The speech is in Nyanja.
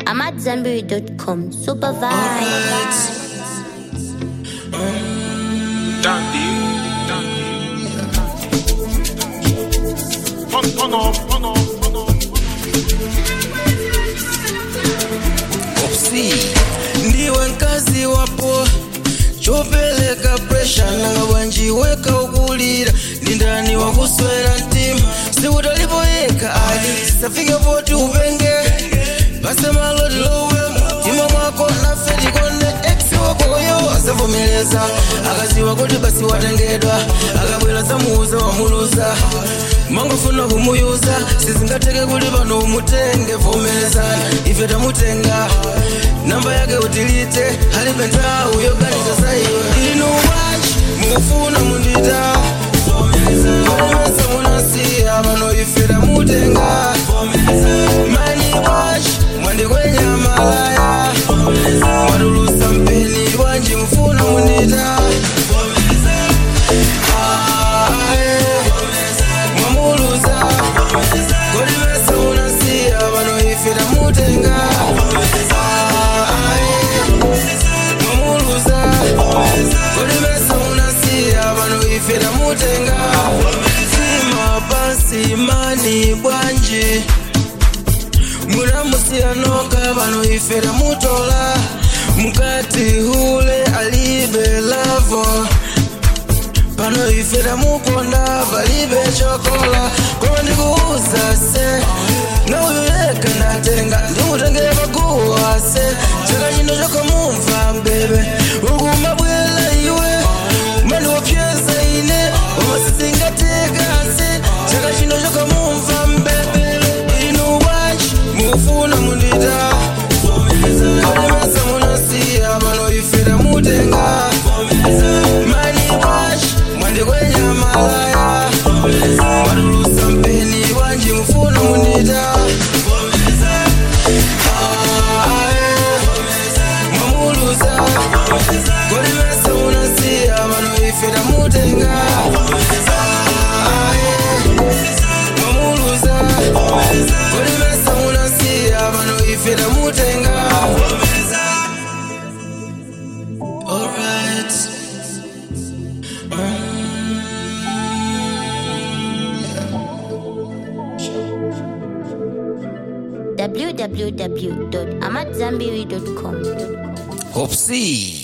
AmadZanbury.com. Super vibe. Dandy, dandy. Turn, turn off, turn off, turn off. Opsi ndiwe nkazi wapo chopeleka presha nanga bwanjiweka ukulira ndi ndani wakuswera mtima sikutalipoyeka ali safike poti upenge pasemaloti lowe mtima mwako nafe tikonde ex wakoyo asavumeleza akaziwa kuti basi watengedwa akabwera zamuuza wamuluza mangofuna kumuyuza sizingateke kuti pano umutenge vomelezana ife tamutenga namba yake utilite halibe nthawi yoganiza saiwe inu wanji mufuna mundita komesa munasiya pano ife tamutenga mani wanji mwandikwenya malaya mwadulusa mpeni wanji mufuna mundita Aye. mwamuluza kolimesa munasiya pano ife tamutenga Aye. mwamuluza kolimesa munasiya pano ife tamutenga sima pansi mani bwanji munamusiyanoka pano ife tamutola mukati hule alibe lavo pano ife tamukonda palibe chokola koma ndikuuza se nauyu yeka ndatenga ndimutengere paguwa se chaka chino chokamumva mbebe ukumabwela iwe mandiwapyeza ine koma sizingateka se chaka chino chokamumva mbebe inu wanji mufuna mundita kolemesa munasiya pano ife tamutenga mani wash mwandikwenya malaya mwadulusa mpeni wanji mufuna munita Aye. mwamuluza kolimesa munasiya pano ife tamutenga Aye. mwamuluza kolimesa munasiya pano ife tamutenga Alright. www.amadzanbury.com. Hopsi.